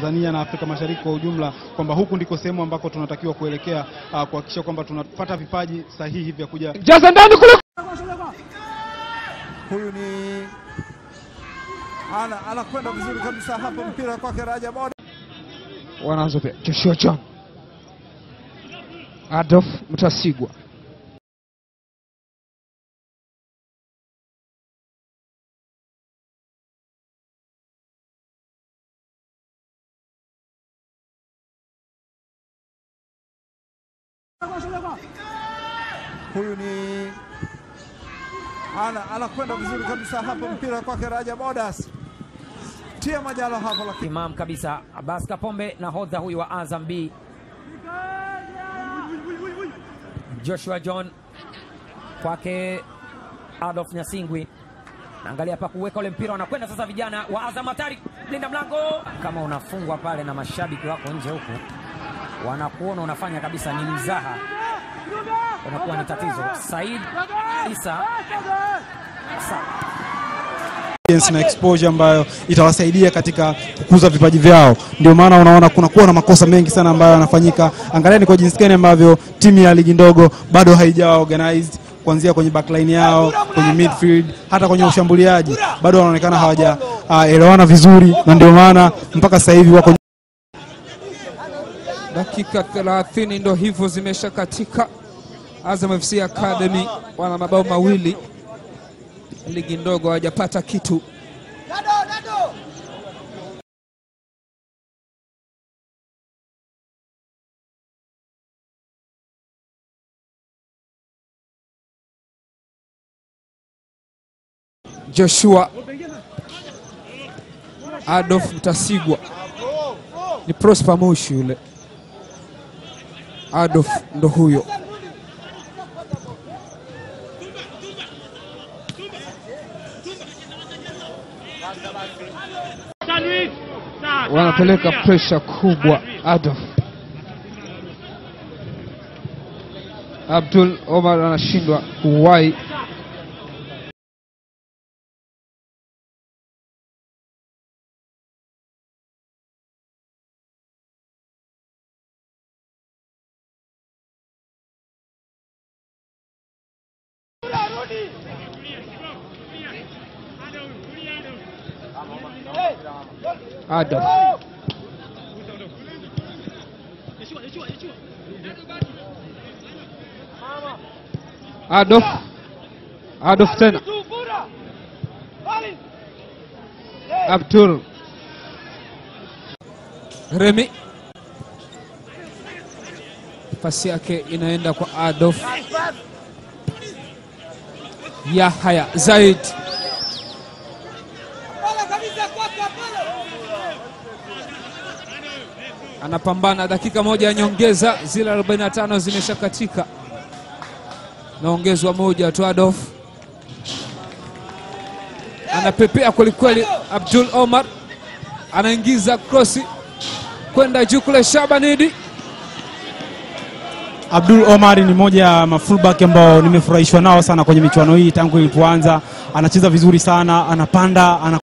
Tanzania na Afrika Mashariki kwa ujumla kwamba huku ndiko sehemu ambako tunatakiwa kuelekea uh, kuhakikisha kwamba tunapata vipaji sahihi vya kuja jaza ndani kule Huyu ni ana anakwenda vizuri kabisa hapa, mpira kwake Rajab Oda. wanaanza pia Joshua John Adolf Mtasigwa Huyu ni ana anakwenda vizuri kabisa hapa, mpira kwake Rajab Odas. Tia majalo hapo, lakini Imam kabisa Abbas Kapombe nahodha huyu wa Azam B. Joshua John kwake Adolf Nyasingwi, naangalia pa kuweka ule mpira, wanakwenda sasa vijana wa Azam. Hatari, linda mlango, kama unafungwa pale na mashabiki wako nje huku wanakuona unafanya kabisa, ni mzaha, unakuwa ni tatizo. Said Isa Sa experience na exposure ambayo itawasaidia katika kukuza vipaji vyao. Ndio maana unaona kunakuwa na makosa mengi sana ambayo yanafanyika. Angalieni kwa jinsi gani ambavyo timu ya ligi ndogo bado haijawa organized kuanzia kwenye backline yao, kwenye midfield, hata kwenye ushambuliaji bado wanaonekana hawajaelewana vizuri, na ndio maana mpaka sasa hivi wako dakika 30 ndo hivyo zimesha katika Azam FC Academy wana mabao mawili ligi ndogo hawajapata kitu Joshua Adolf Mtasigwa ni Prosper Moshi yule Adolf ndo huyo wanapeleka presha kubwa Adolf Abdul Omar anashindwa kuwahi Adolf Adolf Adolf tena Abdul Remi pasi yake inaenda kwa Adolf Yahya Zaid anapambana dakika moja ya nyongeza, zile 45 zimeshakatika, naongezwa moja tu. Adolf anapepea kwelikweli. Abdul Omar anaingiza krosi kwenda juu kule. Shabanidi Abdul Omar ni moja ya mafullback ambao nimefurahishwa nao sana kwenye michuano hii tangu ilipoanza. Anacheza vizuri sana, anapanda ana